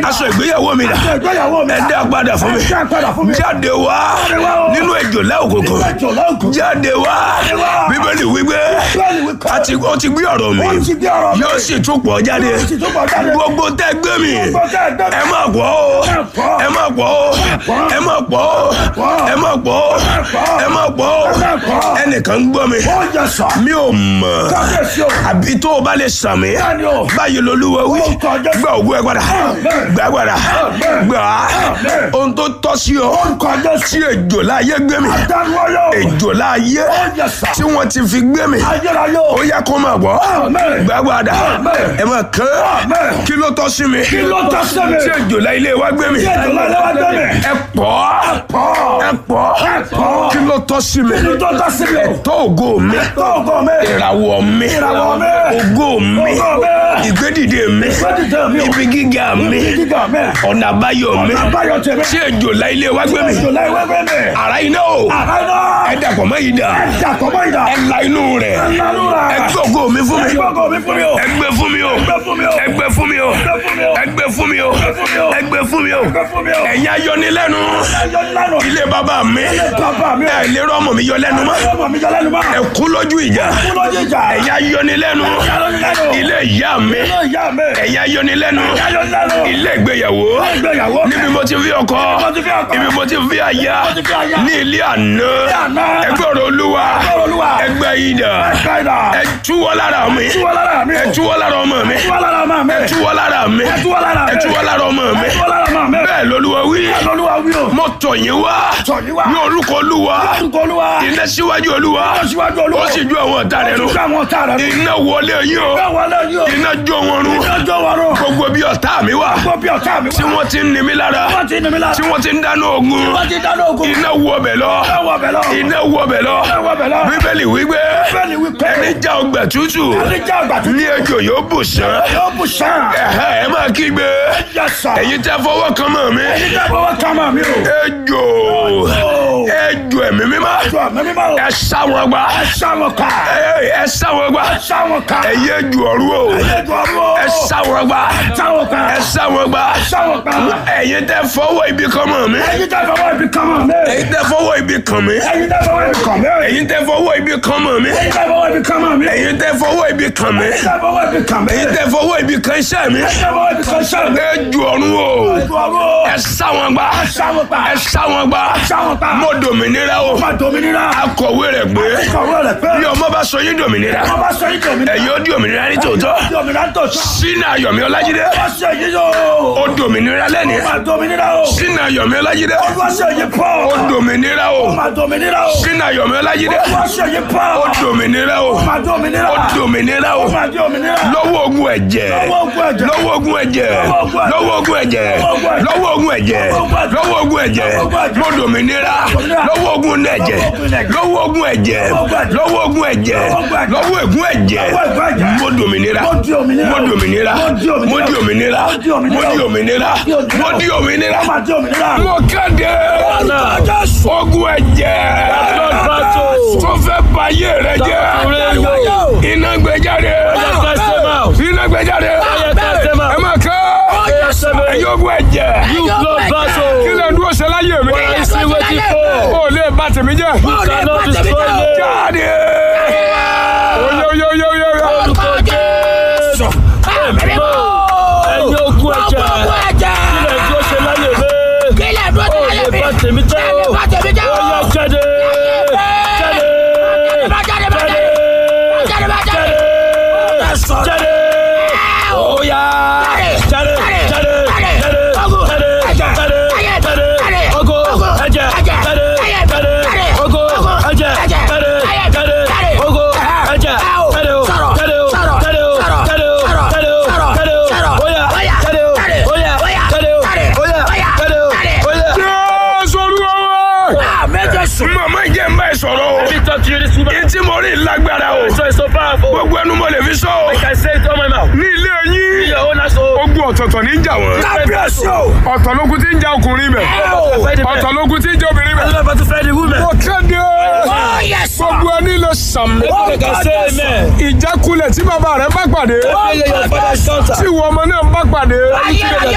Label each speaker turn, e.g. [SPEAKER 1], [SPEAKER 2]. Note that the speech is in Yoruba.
[SPEAKER 1] aṣọ ìgbéyàwó mi dà
[SPEAKER 2] ìgbéyàwó mi
[SPEAKER 1] ẹ dá padà fún mi
[SPEAKER 2] Ẹ dá padà fún mi.
[SPEAKER 1] jáde wá
[SPEAKER 2] wá o.
[SPEAKER 1] nínú èjòlá òkùnkùn
[SPEAKER 2] Ìjọ lọ́gùn.
[SPEAKER 1] jáde wá
[SPEAKER 2] wá.
[SPEAKER 1] bíbélì wípé
[SPEAKER 2] Bíbélì wípé.
[SPEAKER 1] àti ó ti gbé ọ̀rọ̀ mi
[SPEAKER 2] Ó ti gbé ọ̀rọ̀ mi.
[SPEAKER 1] yóò sì tún pọ̀ jáde
[SPEAKER 2] Yóò sì tún pọ̀ jáde.
[SPEAKER 1] gbogbo tẹ́ gbé mi
[SPEAKER 2] Gbogbo tẹ́ gbé mi.
[SPEAKER 1] ẹ má pọ̀ o
[SPEAKER 2] pọ̀.
[SPEAKER 1] ẹ má pọ̀ o ẹ má pọ̀ o ẹ má pọ̀ o ẹ má pọ̀ o
[SPEAKER 2] má pọ̀.
[SPEAKER 1] ẹnìkan ń gbọ́ mi
[SPEAKER 2] Ó yẹ sọ.
[SPEAKER 1] mi ò mọ̀
[SPEAKER 2] Kábíyèsí o.
[SPEAKER 1] àbí tó o bá lè sàn mí
[SPEAKER 2] Bẹ́ẹ̀ni o.
[SPEAKER 1] báyìí lolúwa wí
[SPEAKER 2] Ó kọjá.
[SPEAKER 1] gba ògùn ẹ padà gbà ẹ padà gbà á
[SPEAKER 2] Amen.
[SPEAKER 1] ohun tó tọ́ sí ọ
[SPEAKER 2] Orúkọ Jésù.
[SPEAKER 1] tí èjò láyé gbé mi
[SPEAKER 2] Dáwọ́yọ̀.
[SPEAKER 1] èjò láyé
[SPEAKER 2] Ó yẹ sọ.
[SPEAKER 1] tí wọ́n ti fi gbé mi
[SPEAKER 2] Ayérayé o.
[SPEAKER 1] ó yẹ kó máa bọ̀
[SPEAKER 2] Amen.
[SPEAKER 1] gbà padà
[SPEAKER 2] Amen.
[SPEAKER 1] ẹ máa kán
[SPEAKER 2] Amen.
[SPEAKER 1] kí ló tọ́ sí mi
[SPEAKER 2] Kí ló tọ́ sí mi?
[SPEAKER 1] tí èjò láyé ilé wa gbé mi
[SPEAKER 2] Tí èjò láyé wa gbé mi.
[SPEAKER 1] ẹ pọ̀
[SPEAKER 2] Pọ̀.
[SPEAKER 1] ẹ pọ̀
[SPEAKER 2] pọ̀.
[SPEAKER 1] kí ló tọ́ sí mi
[SPEAKER 2] Kí ló tọ́ sí mi o?
[SPEAKER 1] tó ògo mi
[SPEAKER 2] Tó ògo mi.
[SPEAKER 1] ìràwọ̀ mi
[SPEAKER 2] Ìràwọ̀ mi.
[SPEAKER 1] ògo mi
[SPEAKER 2] Ògo mi.
[SPEAKER 1] ìgbédìde mi
[SPEAKER 2] Ìgbédìde mi o.
[SPEAKER 1] ibi gíga mi
[SPEAKER 2] Ibi gíga mi.
[SPEAKER 1] ọ̀nà àbáyọ mi
[SPEAKER 2] Ọ̀nà àbáyọ tèmi.
[SPEAKER 1] tí èjò láyé ilé wa gbé mi
[SPEAKER 2] Ìjọ láyé wá gbé mi.
[SPEAKER 1] ara iná o
[SPEAKER 2] Àbáyọ.
[SPEAKER 1] ẹ dàpọ̀ mọ́ yìí dà
[SPEAKER 2] Dàpọ̀ mọ́ ìdá.
[SPEAKER 1] ẹ la inú rẹ̀
[SPEAKER 2] Lánú rà.
[SPEAKER 1] ẹ gbé ògo mi fún mi
[SPEAKER 2] Gbogbo mi fún mi o.
[SPEAKER 1] ẹ gbé fún mi o
[SPEAKER 2] Gbé fún mi o.
[SPEAKER 1] ẹ gbé fún mi o
[SPEAKER 2] Gbé fún mi o.
[SPEAKER 1] ẹ gbé fún mi o
[SPEAKER 2] Gbé fún mi o.
[SPEAKER 1] ẹ gbé fún mi o
[SPEAKER 2] Gbé fún mi o.
[SPEAKER 1] ẹ̀yin ayọnilẹ́nu
[SPEAKER 2] Ẹyọ lánàá.
[SPEAKER 1] ilé bàbá mi
[SPEAKER 2] Bàbá mi o.
[SPEAKER 1] ẹ lè rọ́mọ mi yọ lẹ́nu mọ́
[SPEAKER 2] Ọmọ mi jẹ lẹ́nu mọ́.
[SPEAKER 1] ẹ kú lójú ìjà
[SPEAKER 2] Kú lójú ìjà.
[SPEAKER 1] ẹ̀yin ayọnilẹ́nu
[SPEAKER 2] Ẹyọ lánàá.
[SPEAKER 1] ilé ìyá mi
[SPEAKER 2] Ilé ìyá mi.
[SPEAKER 1] ẹ̀yin ayọnilẹ́nu
[SPEAKER 2] Ẹyọ lánàá.
[SPEAKER 1] ilé ìgbéyàwó
[SPEAKER 2] Ìgbéyàwó.
[SPEAKER 1] níbi mo ti fi ọkọ
[SPEAKER 2] mo ti fi ọkọ.
[SPEAKER 1] ibi mo ti fi aya
[SPEAKER 2] ti fi aya.
[SPEAKER 1] ní ilé àná
[SPEAKER 2] àná.
[SPEAKER 1] ẹgbẹ́ ọ̀rọ̀ olúwa
[SPEAKER 2] ọ̀rọ̀ Olúwa.
[SPEAKER 1] ẹgbẹ́ ìdà
[SPEAKER 2] Káyidà.
[SPEAKER 1] ẹ túwọ́ lára mi
[SPEAKER 2] Túwọ́ lára mi o.
[SPEAKER 1] ẹ túwọ́ lára ọmọ mi
[SPEAKER 2] Túwọ́ lára máa mi.
[SPEAKER 1] túwọ́ lára mi
[SPEAKER 2] Ẹ túwọ́ lára mi.
[SPEAKER 1] ẹ túwọ́ lára ọmọ mi
[SPEAKER 2] Túwọ́ lára máa mi.
[SPEAKER 1] bẹ́ẹ̀ lolúwa wí
[SPEAKER 2] Olúwa wí o.
[SPEAKER 1] mo tọ̀ yín wá
[SPEAKER 2] Tọ̀ yín wá.
[SPEAKER 1] ní orúkọ olúwa
[SPEAKER 2] Orúkọ Olúwa.
[SPEAKER 1] iná síwájú olúwa
[SPEAKER 2] Iná síwájú Olúwa.
[SPEAKER 1] ó sì ju àwọn ọ̀tá rẹ̀ nù
[SPEAKER 2] Ó sì ju àwọn ọ̀tá rẹ̀ nù.
[SPEAKER 1] iná wọlé yín o
[SPEAKER 2] Bẹ́ẹ̀ wọlé yìí o.
[SPEAKER 1] iná jó wọn run
[SPEAKER 2] Ìjọ wa rò.
[SPEAKER 1] gbogbo bí ọ̀tá mi wà
[SPEAKER 2] Gbogbo bí ọ̀tá mi wá.
[SPEAKER 1] tí wọ́n ti ń ni mí lára
[SPEAKER 2] Wọ́n ti ní mi lára.
[SPEAKER 1] tí wọ́n ti ń dáná ogun
[SPEAKER 2] Wọ́n ti dáná ogun.
[SPEAKER 1] iná wọ bẹ̀ lọ
[SPEAKER 2] Ẹ wọ bẹ̀ lọ.
[SPEAKER 1] iná wọ bẹ̀ lọ
[SPEAKER 2] Ẹ wọ bẹ̀ lọ.
[SPEAKER 1] bíbélì wípé
[SPEAKER 2] Bẹ́ẹ̀ni wípé.
[SPEAKER 1] ẹni já ọgbà tútù
[SPEAKER 2] Ẹni jẹ́ àgbà tó
[SPEAKER 1] ní ejò yóò bù sán
[SPEAKER 2] yóò bù sàn.
[SPEAKER 1] ẹ̀hẹ́ ẹ máa kígbe
[SPEAKER 2] Yẹ sà.
[SPEAKER 1] ẹ̀yin tẹ́ fọwọ́ kan mọ́ mi
[SPEAKER 2] Ẹni jẹ́ fọwọ́ ká máa mi o.
[SPEAKER 1] ejò
[SPEAKER 2] Ó.
[SPEAKER 1] ejò ẹ̀mí mímọ́
[SPEAKER 2] Jọ mi mímọ́ o.
[SPEAKER 1] ẹ sá wọn gbá
[SPEAKER 2] Ẹ sá wọn ká.
[SPEAKER 1] ẹ ẹ sá wọn gbá
[SPEAKER 2] Ẹ sá wọn ká.
[SPEAKER 1] ẹ̀yin ejò ọ̀rú o
[SPEAKER 2] Ẹ jọ mi o.
[SPEAKER 1] ẹ sá wọn gbá
[SPEAKER 2] Sá wọn ká.
[SPEAKER 1] ẹ sá wọn gbá
[SPEAKER 2] Sá wọn ká.
[SPEAKER 1] ẹ̀yin tẹ́ fọwọ́ ibi kan mọ́ mi
[SPEAKER 2] Ẹni jẹ́ fọwọ́ ibi kan máa mi.
[SPEAKER 1] ẹ̀yin tẹ́ fọwọ́ ibi kan mi
[SPEAKER 2] Ẹni jẹ́ fọwọ́ ibi kan mi.
[SPEAKER 1] ẹ̀yin tẹ́ fọwọ́ ibi kan mọ́ mi
[SPEAKER 2] Ẹni jẹ́ fọwọ́ ibi kan máa mi.
[SPEAKER 1] ẹ̀yin tẹ́ fọwọ́ ibi kan mi
[SPEAKER 2] Ẹni jẹ́ fọwọ́ ibi kan mi.
[SPEAKER 1] ẹ̀yin tẹ́ fọwọ́ ibi kan iṣẹ́ mi
[SPEAKER 2] Ẹni jẹ́ fọwọ́ ibi kan sá mi.
[SPEAKER 1] ejò ọ̀run o
[SPEAKER 2] Ẹ jọ mi o.
[SPEAKER 1] ẹ sá wọn gbá
[SPEAKER 2] Sá wọn ká.
[SPEAKER 1] ẹ sá wọn gbá
[SPEAKER 2] Sá wọn ká.
[SPEAKER 1] mo dòmìnira o
[SPEAKER 2] Má dominira.
[SPEAKER 1] akọ̀wé rẹ̀ pé
[SPEAKER 2] Kọ̀wé rẹ̀ pé.
[SPEAKER 1] bí ọmọ bá sọ yín dòmìnira
[SPEAKER 2] Wọ́n bá sọ yín dominira.
[SPEAKER 1] ẹ̀yin ó di òmìnira ní tòótọ́
[SPEAKER 2] Dominira tó sọ.
[SPEAKER 1] sínú ayọ̀mí ọlájídé
[SPEAKER 2] Wọ́n ṣe yí yóò.
[SPEAKER 1] ó dòmìnira lẹ́ni
[SPEAKER 2] Má dominira o.
[SPEAKER 1] sínú ayọ̀mí ọlájídé
[SPEAKER 2] Wọ́n ṣe yí pọ̀.
[SPEAKER 1] ó dòmìnira o
[SPEAKER 2] Má dominira o.
[SPEAKER 1] sínú ayọ̀mí ọlájídé
[SPEAKER 2] Wọ́n ṣe yí pọ̀.
[SPEAKER 1] ó dòmìnira o
[SPEAKER 2] Má dominira.
[SPEAKER 1] ó dòmìnira o
[SPEAKER 2] Má dominira.
[SPEAKER 1] lọ́wọ́ ogun ẹ̀jẹ̀
[SPEAKER 2] Lọ́wọ́ ogun ẹ̀jẹ̀.
[SPEAKER 1] lọ́wọ́ ogun ẹ̀jẹ̀
[SPEAKER 2] Lọ́wọ́ ogun ẹ̀jẹ̀.
[SPEAKER 1] lọ́wọ́ ogun ẹ̀jẹ̀ lọ́wọ́ ogun ẹ̀jẹ̀ lọ́wọ́ ogun ẹ̀jẹ̀ mo dòmìnira lọ́wọ́ ogun ẹ̀jẹ̀ lọ́wọ́ ogun ẹ̀jẹ̀ lọ́wọ́ ogun ẹ̀jẹ̀ lọ́wọ́ ègún ẹ̀jẹ̀ mo dòmìnira
[SPEAKER 2] Mo di òmìnira.
[SPEAKER 1] mo dòmìnira mo di òmìnira mo di òmìnira mo di òmìnira
[SPEAKER 2] Má dominira.
[SPEAKER 1] mo kéde ogun ẹ̀jẹ̀ tó fẹ́ bayé rẹ jẹ́ iná gbé jáde iná gbé jáde ẹ má kẹ́ ẹ̀yin ogun ẹ̀jẹ̀ kí lè dúró ṣe láyé mi ó lè bà tèmi jẹ́ jáde oye oye oye oye oye.
[SPEAKER 3] Tèmi jẹ́ o. Ó yẹ jáde. Jáde. Jáde. Jáde. Jáde. Ó yá. Jáde. Jáde. Jáde. Jáde. Jáde. Jáde. Ogo. Ẹ̀jẹ̀. Jáde. Jáde. Ogo. Ẹ̀jẹ̀. Jáde. Jáde. Ogo. Ẹ̀jẹ̀. Jáde o. Jáde o. Jáde o. Jáde o. Jáde o. Jáde o. Ó yá. Jáde o. Ó yá. Jáde o. Ó yá. Jáde o. Ó yá.
[SPEAKER 1] Jésù Olúwa wa. màmá ìjẹ́ ń bá ẹ sọ̀rọ̀ o
[SPEAKER 3] Let me talk to you this woman.
[SPEAKER 1] etí mo rí lágbára o
[SPEAKER 3] So it's so powerful.
[SPEAKER 1] gbogbo ẹnu mo lè fi sọ o
[SPEAKER 3] I can say it on my mouth.
[SPEAKER 1] ní ilé yín
[SPEAKER 3] Your own household.
[SPEAKER 1] ogun ọ̀tọ̀ọ̀tọ̀ ní í jà wọ́n
[SPEAKER 2] Kábíyèsí o.
[SPEAKER 1] ọ̀tọ̀ lógun tí ń jà ọkùnrin bẹ̀ ọ̀tọ̀ lógun tí ń jà obìnrin bẹ̀
[SPEAKER 3] I'm about to fight the woman.
[SPEAKER 1] mo kéde gbogbo ẹni lè sàmì
[SPEAKER 3] I can say amen.
[SPEAKER 1] ìjákulẹ̀ tí bàbá rẹ̀ bá pàdé
[SPEAKER 3] Failure your father's counter.
[SPEAKER 1] tí ìwọ ọmọ náà bá pàdé
[SPEAKER 3] You feel your